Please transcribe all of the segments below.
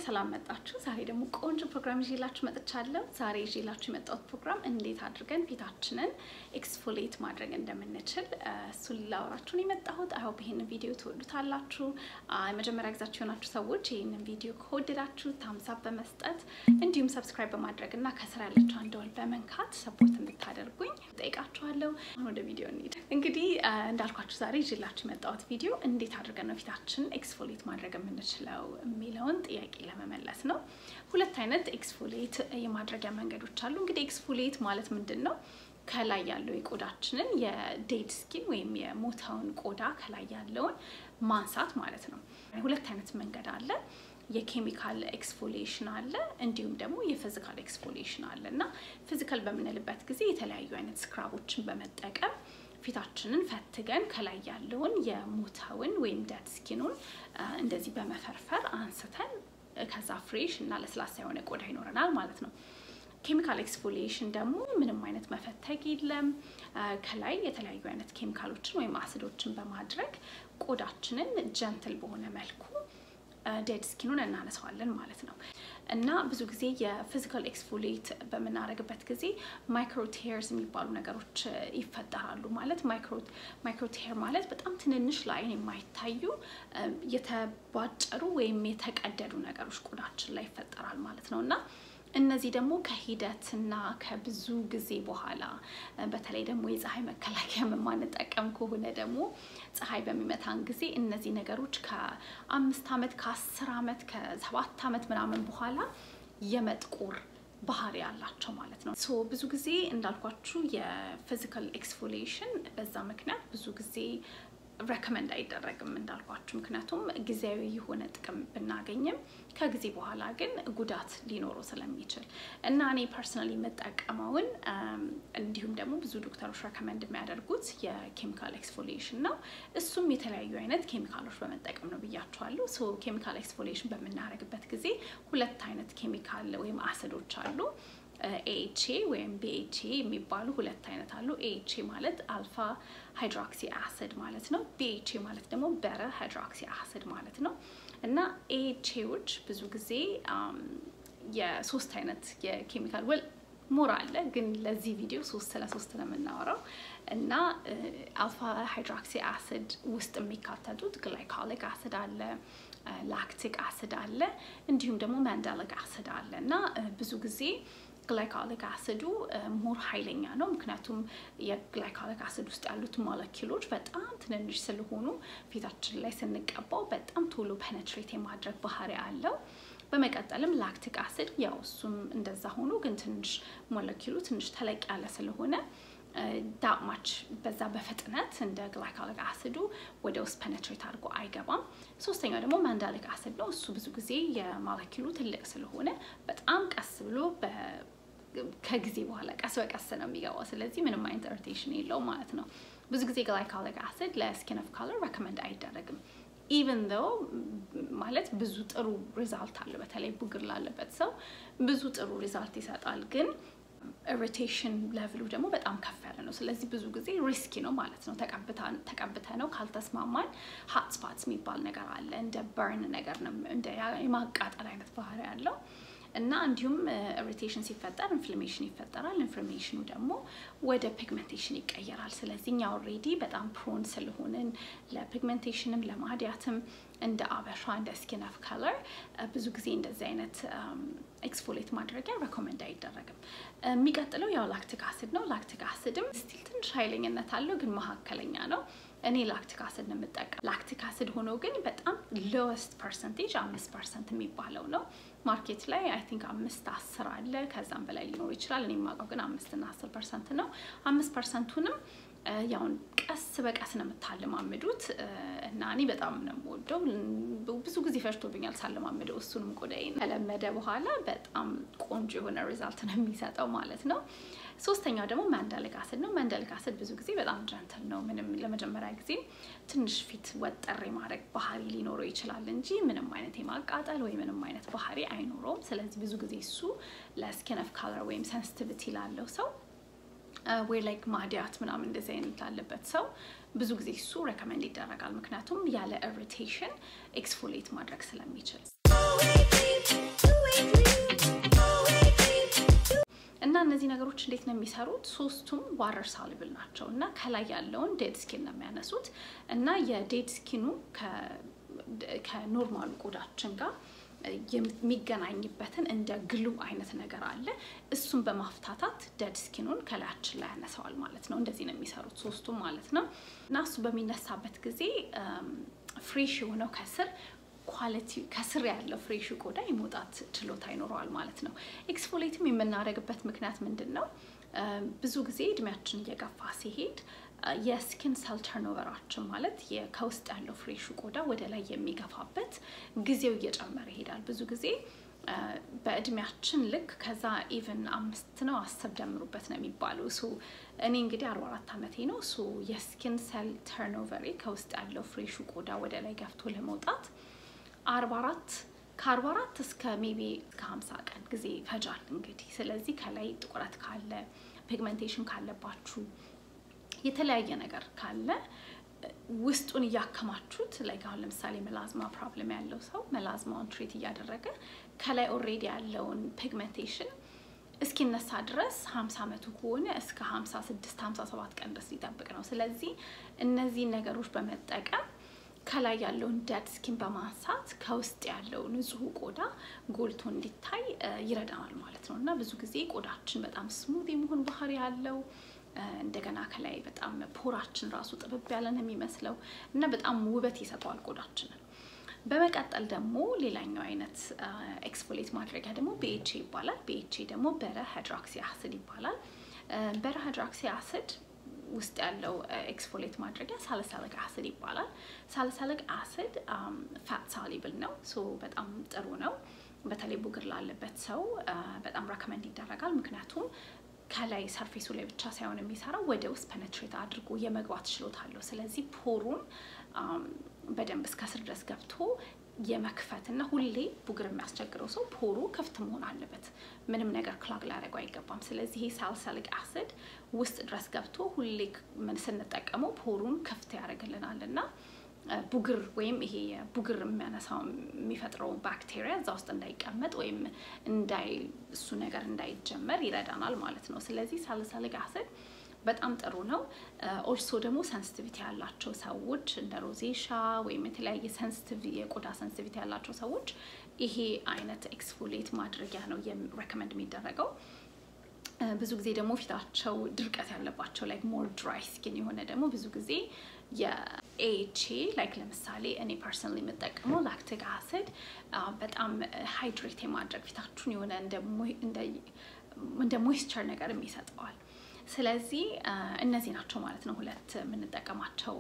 ሰላም መጣችሁ። ዛሬ ደግሞ ቆንጆ ፕሮግራም ይዤላችሁ መጥቻለሁ። ዛሬ ይዤላችሁ የመጣሁት ፕሮግራም እንዴት አድርገን ፊታችንን ኤክስፎሌት ማድረግ እንደምንችል እሱን ላወራችሁ ነው የመጣሁት። አይ ሆፕ ይህንን ቪዲዮ ትወዱታላችሁ። የመጀመሪያ ጊዜያችሁ የሆናችሁ ሰዎች ይህንን ቪዲዮ ከወደዳችሁ ታምሳብ በመስጠት እንዲሁም ሰብስክራይብ በማድረግ እና ከስራ ያለችው አንድ ደወል በመንካት ሰፖርት እንድታደርጉኝ ጠይቃችኋለሁ። አሁን ወደ ቪዲዮ እንሂድ። እንግዲህ እንዳልኳችሁ ዛሬ ይዤላችሁ የመጣሁት ቪዲዮ እንዴት አድርገን ነው ፊታችንን ኤክስፎሌት ማድረግ የምንችለው የሚለውን ጥያቄ ለመመለስ ነው። ሁለት አይነት ኤክስፎሌት የማድረጊያ መንገዶች አሉ። እንግዲህ ኤክስፎሌት ማለት ምንድን ነው? ከላይ ያለው የቆዳችንን የዴድ ስኪን ወይም የሞተውን ቆዳ ከላይ ያለውን ማንሳት ማለት ነው። ሁለት አይነት መንገድ አለ። የኬሚካል ኤክስፎሌሽን አለ፣ እንዲሁም ደግሞ የፊዚካል ኤክስፎሌሽን አለ እና ፊዚካል በምንልበት ጊዜ የተለያዩ አይነት ስክራቦችን በመጠቀም ፊታችንን ፈትገን ከላይ ያለውን የሞተውን ወይም ደድ ስኪኑን እንደዚህ በመፈርፈር አንስተን ከዛ ፍሬሽ እና ለስላሳ የሆነ ቆዳ ይኖረናል ማለት ነው። ኬሚካል ኤክስፎሊዬሽን ደግሞ ምንም አይነት መፈተግ የለም። ከላይ የተለያዩ አይነት ኬሚካሎችን ወይም አሲዶችን በማድረግ ቆዳችንን ጀንትል በሆነ መልኩ ዴድ ስኪኑን እናነሳዋለን ማለት ነው። እና ብዙ ጊዜ የፊዚካል ኤክስፎሌት በምናደርግበት ጊዜ ማይክሮቴርስ የሚባሉ ነገሮች ይፈጠራሉ። ማለት ማይክሮቴር ማለት በጣም ትንንሽ ለአይን የማይታዩ የተቧጨሩ ወይም የተቀደዱ ነገሮች ቆዳችን ላይ ይፈጠራል ማለት ነው እና እነዚህ ደግሞ ከሂደትና ከብዙ ጊዜ በኋላ በተለይ ደግሞ የፀሐይ መከላከያ የማንጠቀም ከሆነ ደግሞ ፀሐይ በሚመታን ጊዜ እነዚህ ነገሮች ከአምስት ዓመት ከአስር ዓመት ከሰባት ዓመት ምናምን በኋላ የመጥቆር ባህሪ ያላቸው ማለት ነው። ሶ ብዙ ጊዜ እንዳልኳችሁ የፊዚካል ኤክስፎሊዬሽን በዛ ምክንያት ብዙ ጊዜ ረከመንድ አይደረግም እንዳልኳችሁ፣ ምክንያቱም ጊዜያዊ የሆነ ጥቅም ብናገኝም ከጊዜ በኋላ ግን ጉዳት ሊኖረው ስለሚችል እና እኔ ፐርሰናሊ የምጠቀመውን እንዲሁም ደግሞ ብዙ ዶክተሮች ረከመንድ የሚያደርጉት የኬሚካል ኤክስፎሊዬሽን ነው። እሱም የተለያዩ አይነት ኬሚካሎች በመጠቀም ነው ብያቸዋለሁ። ሶ ኬሚካል ኤክስፎሊዬሽን በምናደርግበት ጊዜ ሁለት አይነት ኬሚካል ወይም አሲዶች አሉ። ኤኤችኤ ወይም ቢኤችኤ የሚባሉ ሁለት አይነት አሉ። ኤኤችኤ ማለት አልፋ ሃይድሮክሲ አሲድ ማለት ነው። ቢኤችኤ ማለት ደግሞ በረ ሃይድሮክሲ አሲድ ማለት ነው። እና ኤኤችኤዎች ብዙ ጊዜ የሶስት አይነት የኬሚካል ወል ሞር አለ፣ ግን ለዚህ ቪዲዮ ሶስት ስለ ሶስት ነው የምናወራው እና አልፋ ሃይድሮክሲ አሲድ ውስጥ የሚካተቱት ግላይኮሊክ አሲድ አለ ላክቲክ አሲድ አለ እንዲሁም ደግሞ ማንዳሊክ አሲድ አለ እና ብዙ ጊዜ ግላይኮሊክ አሲዱ ሞር ኃይለኛ ነው። ምክንያቱም የግላይኮሊክ አሲድ ውስጥ ያሉት ሞለኪሎች በጣም ትንንሽ ስለሆኑ ፊታችን ላይ ስንቀባው በጣም ቶሎ ፔኔትሬት የማድረግ ባህሪ አለው። በመቀጠልም ላክቲክ አሲድ ያው እሱም እንደዛ ሆኖ ግን ትንሽ ሞለኪሉ ትንሽ ተለቅ ያለ ስለሆነ ዳማች በዛ በፍጥነት እንደ ግላይኮሊክ አሲዱ ወደ ውስጥ ፔኔትሬት አድርጎ አይገባም። ሶስተኛው ደግሞ ማንዳሊክ አሲድ ነው። እሱ ብዙ ጊዜ የሞለኪሉ ትልቅ ስለሆነ በጣም ቀስ ብሎ ከጊዜ በኋላ ቀስ በቀስ ነው የሚገባው። ስለዚህ ምንም አይነት ኢሪቴሽን የለውም ማለት ነው። ብዙ ጊዜ ግላይኮሊክ አሲድ ለስኪን ኦፍ ካለር ሬኮመንድ አይደረግም። ኢቨን ዶ ማለት ብዙ ጥሩ ሪዛልት አለ። በተለይ ቡግር ላለበት ሰው ብዙ ጥሩ ሪዛልት ይሰጣል ግን ኢሪቴሽን ሌቭሉ ደግሞ በጣም ከፍ ያለ ነው። ስለዚህ ብዙ ጊዜ ሪስኪ ነው ማለት ነው። ተቀብተ ነው ካልተስማማን ሀት ስፓትስ የሚባል ነገር አለ። እንደ በርን ነገር ነው፣ እንደ የማቃጠል አይነት ባህሪ ያለው እና እንዲሁም ኢሪቴሽን ሲፈጠር ኢንፍላሜሽን ይፈጠራል። ኢንፍላሜሽኑ ደግሞ ወደ ፒግመንቴሽን ይቀየራል። ስለዚህ እኛ ኦልሬዲ በጣም ፕሮን ስለሆንን ለፒግመንቴሽንም ለማዲያትም እንደ አበሻ እንደ ስኪን ኦፍ ከለር ብዙ ጊዜ እንደዚህ አይነት ኤክስፎሌት ማድረጊያ ሬኮመንድ አይደረግም። የሚቀጥለው ያው ላክቲክ አሲድ ነው። ላክቲክ አሲድም ስቲል ትንሽ ኃይለኝነት አለው፣ ግን መካከለኛ ነው። እኔ ላክቲክ አሲድ ነው የምጠቀም። ላክቲክ አሲድ ሆኖ ግን በጣም ሎወስት ፐርሰንቴጅ አምስት ፐርሰንት የሚባለው ነው። ማርኬት ላይ አይ ቲንክ አምስት አስር አለ፣ ከዛም በላይ ሊኖር ይችላል። እኔ የማውቀው ግን አምስት እና አስር ፐርሰንት ነው። አምስት ፐርሰንቱንም ያውን ቀስ በቀስ ነው የምታለማምዱት እና እኔ በጣም ነው የምወደው። ብዙ ጊዜ ፈጅቶብኛል ሳለማምደው እሱንም ቆዳዬን ከለመደ በኋላ በጣም ቆንጆ የሆነ ሪዛልት ነው የሚሰጠው ማለት ነው። ሶስተኛው ደግሞ ማንዳሊክ አሲድ ነው። ማንዳሊክ አሲድ ብዙ ጊዜ በጣም ጀንትል ነው። ምንም ለመጀመሪያ ጊዜ ትንሽ ፊት ወጠር የማድረግ ባህሪ ሊኖረው ይችላል እንጂ ምንም አይነት የማቃጠል ወይ ምንም አይነት ባህሪ አይኖረውም። ስለዚህ ብዙ ጊዜ እሱ ለስኪን ኦፍ ካለር ወይም ሴንሲቲቪቲ ላለው ሰው ወይ ላይክ ማዲያት ምናምን እንደዚህ አይነት ላለበት ሰው ብዙ ጊዜ እሱ ሬኮመንድ ይደረጋል። ምክንያቱም ያለ ኢሪቴሽን ኤክስፎሌት ማድረግ ስለሚችል እና እነዚህ ነገሮች እንዴት ነው የሚሰሩት? ሶስቱም ዋተር ሳሉብል ናቸው እና ከላይ ያለውን ዴድ ስኪን ነው የሚያነሱት እና የዴድ ስኪኑ ከኖርማሉ ቆዳችን ጋር የሚገናኝበትን እንደ ግሉ አይነት ነገር አለ። እሱን በማፍታታት ደድ ስኪኑን ከላያችን ላይ ያነሳዋል ማለት ነው። እንደዚህ ነው የሚሰሩት ሶስቱም ማለት ነው እና እሱ በሚነሳበት ጊዜ ፍሬሽ የሆነው ከስር ኳሊቲ ከስር ያለው ፍሬሽ ቆዳ የመውጣት ችሎታ ይኖረዋል ማለት ነው። ኤክስፎሌትም የምናደርግበት ምክንያት ምንድን ነው? ብዙ ጊዜ እድሜያችን እየገፋ ሲሄድ የስኪን ሰል ተርኖቨራችን ማለት ከውስጥ ያለው ፍሬሹ ቆዳ ወደ ላይ የሚገፋበት ጊዜው እየጨመረ ይሄዳል። ብዙ ጊዜ በእድሜያችን ልክ ከዛ ኢቨን አምስት ነው አስር ደምሩበት ነው የሚባለው። እሱ እኔ እንግዲህ አርባ አራት ዓመቴ ነው። እሱ የስኪን ሰል ተርኖቨሬ ከውስጥ ያለው ፍሬሹ ቆዳ ወደ ላይ ገፍቶ ለመውጣት አርባ አራት ከአርባ አራት እስከ ሜቢ እስከ ሀምሳ ቀን ጊዜ ይፈጃል እንግዲህ። ስለዚህ ከላይ ጥቁረት ካለ ፒግመንቴሽን ካለባችሁ የተለያየ ነገር ካለ ውስጡን እያከማችሁት ላይ አሁን ለምሳሌ መላዝማ ፕሮብለም ያለው ሰው መላዝማውን ትሪት እያደረገ ከላይ ኦልሬዲ ያለውን ፒግመንቴሽን እስኪነሳ ድረስ 50 ዓመቱ ከሆነ እስከ 56 57 ቀን ድረስ ሊጠብቅ ነው። ስለዚህ እነዚህን ነገሮች በመጠቀም ከላይ ያለውን ዴድ ስኪን በማንሳት ከውስጥ ያለው ንጹህ ቆዳ ጎልቶ እንዲታይ ይረዳናል ማለት ነው እና ብዙ ጊዜ ቆዳችን በጣም ስሙዝ የመሆን ባህሪ ያለው እንደገና ከላይ በጣም ፖራችን ራሱ ጥብብ ያለን የሚመስለው እና በጣም ውበት ይሰጠዋል ቆዳችንን። በመቀጠል ደግሞ ሌላኛው አይነት ኤክስፎሌት ማድረጊያ ደግሞ ቢኤችኤ ይባላል። ቢኤችኤ ደግሞ በረ ሃይድሮክሲ አሲድ ይባላል። በረ ሃይድሮክሲ አሲድ ውስጥ ያለው ኤክስፎሌት ማድረጊያ ሳልሳሊክ አሲድ ይባላል። ሳልሳሊክ አሲድ ፋት ሳሊብል ነው። ሶ በጣም ጥሩ ነው። በተለይ ቡግር ላለበት ሰው በጣም ረከመንድ ይደረጋል። ምክንያቱም ከላይ ሰርፌሱ ላይ ብቻ ሳይሆን የሚሰራው ወደ ውስጥ ፐነትሬት አድርጎ የመግባት ችሎታ አለው። ስለዚህ ፖሩን በደንብ እስከ ስር ድረስ ገብቶ የመክፈት እና ሁሌ ቡግር የሚያስቸግረው ሰው ፖሩ ክፍት መሆን አለበት። ምንም ነገር ክላግ ሊያደርገው አይገባም። ስለዚህ ይሄ ሳልሳሊክ አሲድ ውስጥ ድረስ ገብቶ ሁሌ ስንጠቀመው ፖሩን ክፍት ያደርግልናል እና ቡግር ወይም ይሄ ቡግር የሚያነሳው የሚፈጥረው ባክቴሪያ እዛ ውስጥ እንዳይቀመጥ ወይም እንዳይ እሱ ነገር እንዳይጀመር ይረዳናል ማለት ነው። ስለዚህ ሳልሳሊክ አሲድ በጣም ጥሩ ነው። ኦልሶ ደግሞ ሰንስቲቪቲ ያላቸው ሰዎች እንደ ሮዜሻ ወይም የተለያየ ሰንስቲቭ የቆዳ ሰንስቲቪቲ ያላቸው ሰዎች ይሄ አይነት ኤክስፎሌት ማድረጊያ ነው ሬኮመንድ የሚደረገው። ብዙ ጊዜ ደግሞ ፊታቸው ድርቀት ያለባቸው ላይክ ሞር ድራይ ስኪን የሆነ ደግሞ ብዙ ጊዜ የኤኤችኤ ላይክ ለምሳሌ እኔ ፐርሰናሊ የምጠቀመው ላክቲክ አሲድ በጣም ሃይድሬት የማድረግ ፊታችሁን የሆነ እንደ ሞይስቸር ነገር ይሰጠዋል። ስለዚህ እነዚህ ናቸው ማለት ነው ሁለት የምንጠቀማቸው።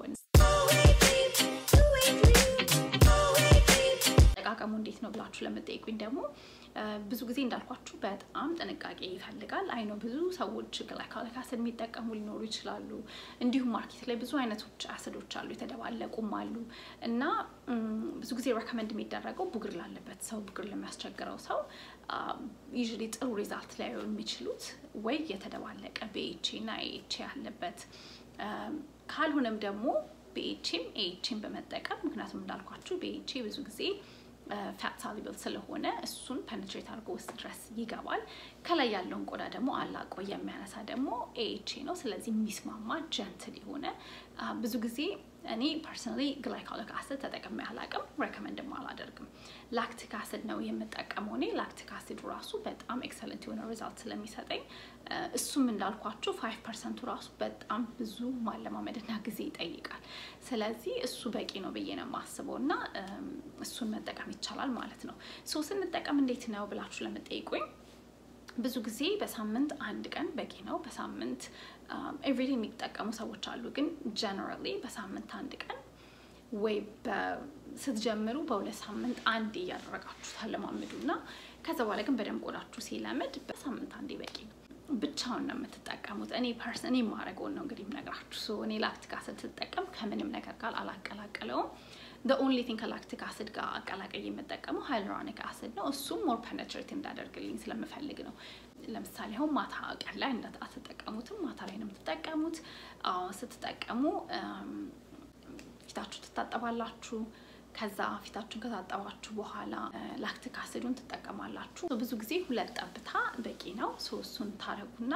አጠቃቀሙ እንዴት ነው ብላችሁ ለምጠይቁኝ ደግሞ ብዙ ጊዜ እንዳልኳችሁ በጣም ጥንቃቄ ይፈልጋል። አይ ነው ብዙ ሰዎች ግላይኮሊክ አሲድ የሚጠቀሙ ሊኖሩ ይችላሉ። እንዲሁም ማርኬት ላይ ብዙ አይነቶች አሲዶች አሉ፣ የተደባለቁም አሉ እና ብዙ ጊዜ ሬኮመንድ የሚደረገው ቡግር ላለበት ሰው፣ ቡግር ለሚያስቸግረው ሰው ዩዥሊ ጥሩ ሪዛልት ላይ የሚችሉት ወይ የተደባለቀ ቢኤችኤ እና ኤኤችኤ ያለበት ካልሆነም ደግሞ ቢኤችኤም ኤኤችኤም በመጠቀም ምክንያቱም እንዳልኳችሁ ቢኤችኤ ብዙ ጊዜ ፋት ሳሉብል ስለሆነ እሱን ፐነትሬት አድርጎ ውስጥ ድረስ ይገባል። ከላይ ያለውን ቆዳ ደግሞ አላቆ የሚያነሳ ደግሞ ኤኤችኤ ነው። ስለዚህ የሚስማማ ጀንትል የሆነ ብዙ ጊዜ እኔ ፐርሰናሊ ግላይኮሊክ አሲድ ተጠቅሜ አላቅም፣ ሬኮመንድም አላደርግም። ላክቲክ አሲድ ነው የምጠቀመው እኔ። ላክቲክ አሲዱ ራሱ በጣም ኤክሰለንት የሆነ ሪዛልት ስለሚሰጠኝ እሱም እንዳልኳችሁ ፋይቭ ፐርሰንቱ ራሱ በጣም ብዙ ማለማመድና ጊዜ ይጠይቃል። ስለዚህ እሱ በቂ ነው ብዬ ነው የማስበው እና እሱን መጠቀም ይቻላል ማለት ነው። ሶ ስንጠቀም እንዴት ነው ብላችሁ ለምጠይቁኝ ብዙ ጊዜ በሳምንት አንድ ቀን በቂ ነው። በሳምንት ኤቭሪዴ የሚጠቀሙ ሰዎች አሉ። ግን ጀነራሊ በሳምንት አንድ ቀን ወይ ስትጀምሩ በሁለት ሳምንት አንዴ እያደረጋችሁ ታለማምዱ እና ከዛ በኋላ ግን በደንብ ቆዳችሁ ሲለምድ በሳምንት አንዴ በቂ ነው። ብቻውን ነው የምትጠቀሙት። እኔ ፐርሰን የማደርገውን ነው እንግዲህ የምነግራችሁ። እኔ ላክቲክ አሲድ ስትጠቀም ከምንም ነገር ጋር አላቀላቀለውም። ኦንሊ ቲንግ ከላክቲክ አሲድ ጋር አቀላቀይ የምጠቀመው ሃይሎራኒክ አሲድ ነው። እሱም ሞር ፐነትሬት እንዳደርግልኝ ስለምፈልግ ነው። ለምሳሌ አሁን ማታ ቀን ላይ አትጠቀሙትም፣ ማታ ላይ ነው የምትጠቀሙት። ስትጠቀሙ ፊታችሁ ትታጠባላችሁ። ከዛ ፊታችሁን ከታጠባችሁ በኋላ ላክቲክ አሲዱን ትጠቀማላችሁ። ብዙ ጊዜ ሁለት ጠብታ በቂ ነው። እሱን ታረጉና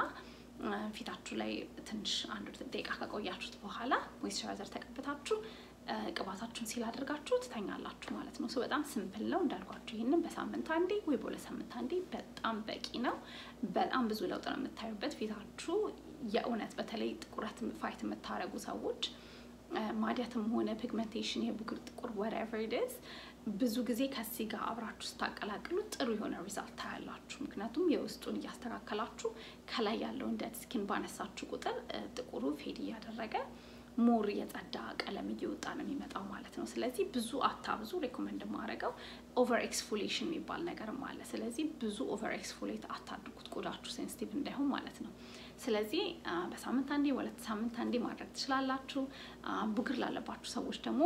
ፊታችሁ ላይ ትንሽ አንድ ደቂቃ ከቆያችሁት በኋላ ሞይስቸራይዘር ተቀብታችሁ ቅባታችሁን ሲል አድርጋችሁ ትተኛላችሁ ማለት ነው። በጣም ስምፕል ነው እንዳልኳችሁ። ይህንን በሳምንት አንዴ ወይ በሁለት ሳምንት አንዴ በጣም በቂ ነው። በጣም ብዙ ለውጥ ነው የምታዩበት ፊታችሁ የእውነት በተለይ ጥቁረት ፋይት የምታደርጉ ሰዎች ማዲያትም ሆነ ፒግመንቴሽን፣ የብጉር ጥቁር ወሬቨር ኢትስ ብዙ ጊዜ ከዚህ ጋር አብራችሁ ስታቀላቅሉ ጥሩ የሆነ ሪዛልት ታያላችሁ። ምክንያቱም የውስጡን እያስተካከላችሁ ከላይ ያለውን ደድ ስኪን ባነሳችሁ ቁጥር ጥቁሩ ፌድ እያደረገ ሞር የጸዳ ቀለም እየወጣ ነው የሚመጣው ማለት ነው። ስለዚህ ብዙ አታብዙ። ሬኮመንድ የማደርገው ኦቨር ኤክስፎሌሽን የሚባል ነገርም አለ። ስለዚህ ብዙ ኦቨር ኤክስፎሌት አታድርጉት፣ ቆዳችሁ ሴንሲቲቭ እንዳይሆን ማለት ነው። ስለዚህ በሳምንት አንዴ ሁለት ሳምንት አንዴ ማድረግ ትችላላችሁ። ቡግር ላለባችሁ ሰዎች ደግሞ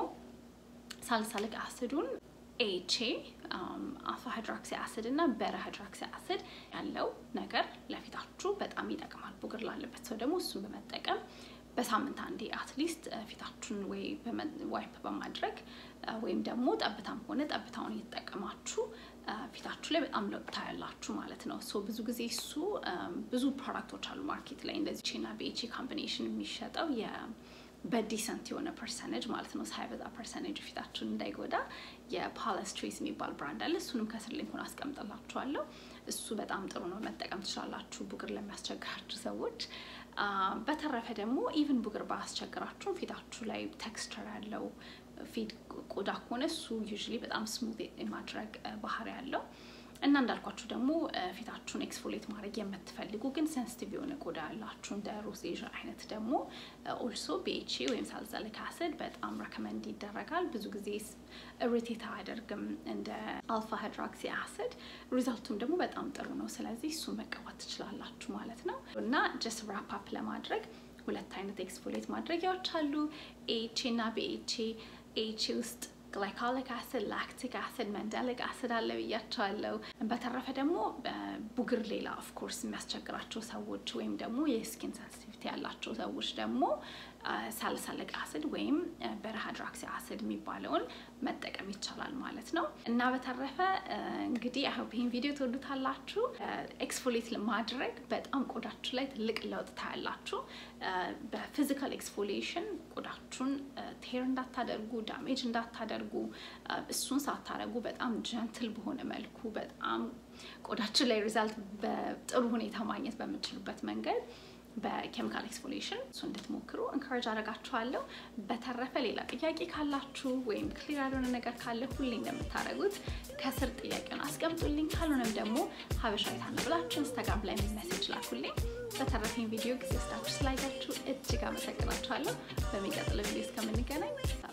ሳልሳሊክ አሲዱን ኤቼ አልፋ ሃይድሮክሲ አሲድ እና በረ ሃይድሮክሲ አሲድ ያለው ነገር ለፊታችሁ በጣም ይጠቅማል። ቡግር ላለበት ሰው ደግሞ እሱን በመጠቀም በሳምንት አንዴ አትሊስት ፊታችሁን ወይ ዋይፕ በማድረግ ወይም ደግሞ ጠብታም ሆነ ጠብታውን እየተጠቀማችሁ ፊታችሁ ላይ በጣም ለውጥ ታያላችሁ ማለት ነው። ሶ ብዙ ጊዜ እሱ ብዙ ፕሮዳክቶች አሉ ማርኬት ላይ እንደዚህ ቼና ቤቼ ካምቢኔሽን የሚሸጠው በዲሰንት የሆነ ፐርሰንጅ ማለት ነው ሳይበዛ ፐርሰንጅ ፊታችሁን እንዳይጎዳ የፓለስትሪስ የሚባል ብራንድ አለ። እሱንም ከስር ሊንኩን አስቀምጥላችኋለሁ። እሱ በጣም ጥሩ ነው፣ መጠቀም ትችላላችሁ ቡግር ለሚያስቸግራችሁ ሰዎች። በተረፈ ደግሞ ኢቭን ቡግር ባያስቸግራችሁም ፊታችሁ ላይ ቴክስቸር ያለው ፊት ቆዳ ከሆነ እሱ ዩዥሊ በጣም ስሙዝ የማድረግ ባህሪ ያለው እና እንዳልኳችሁ ደግሞ ፊታችሁን ኤክስፎሌት ማድረግ የምትፈልጉ ግን ሴንሲቲቭ የሆነ ቆዳ ያላችሁ እንደ ሮዜዥ አይነት ደግሞ ኦልሶ ቢኤችኤ ወይም ሳልሳሊክ አሲድ በጣም ረከመንድ ይደረጋል። ብዙ ጊዜ ኢሪቴት አያደርግም እንደ አልፋ ሃይድሮክሲ አሲድ። ሪዛልቱም ደግሞ በጣም ጥሩ ነው። ስለዚህ እሱን መቀባት ትችላላችሁ ማለት ነው እና ጀስት ራፕ አፕ ለማድረግ ሁለት አይነት ኤክስፎሌት ማድረጊያዎች አሉ። ኤኤችኤ እና ቢኤችኤ ኤኤችኤ ውስጥ ግላይኮሊክ አሲድ፣ ላክቲክ አሲድ፣ መንዳሊክ አሲድ አለ ብያቸዋለሁ። በተረፈ ደግሞ ቡግር ሌላ ኦፍኮርስ የሚያስቸግራቸው ሰዎች ወይም ደግሞ የስኪን ሴንሲቲቪቲ ያላቸው ሰዎች ደግሞ ሳልሳሊክ አሲድ ወይም በረ ሃይድሮክሲ አሲድ የሚባለውን መጠቀም ይቻላል ማለት ነው። እና በተረፈ እንግዲህ አይሆፕ ይህን ቪዲዮ ትወዱታላችሁ። ኤክስፎሌት ማድረግ በጣም ቆዳችሁ ላይ ትልቅ ለውጥ ታያላችሁ። በፊዚካል ኤክስፎሌሽን ቆዳችሁን ቴር እንዳታደርጉ፣ ዳሜጅ እንዳታደርጉ እሱን ሳታደርጉ በጣም ጀንትል በሆነ መልኩ በጣም ቆዳችን ላይ ሪዛልት በጥሩ ሁኔታ ማግኘት በምችሉበት መንገድ በኬሚካል ኤክስፎሌሽን እሱ እንድትሞክሩ እንካሬጅ አደርጋችኋለሁ። በተረፈ ሌላ ጥያቄ ካላችሁ ወይም ክሊር ያልሆነ ነገር ካለ ሁሌ እንደምታደርጉት ከስር ጥያቄውን አስቀምጡልኝ። ካልሆነም ደግሞ ሀበሻዊት ሀና ብላችሁ ኢንስታግራም ላይ ሜሴጅ ላኩልኝ። በተረፈኝ ቪዲዮ ጊዜ ወስዳችሁ ስላያችሁ እጅግ አመሰግናችኋለሁ። በሚቀጥለው ቪዲዮ እስከምንገናኝ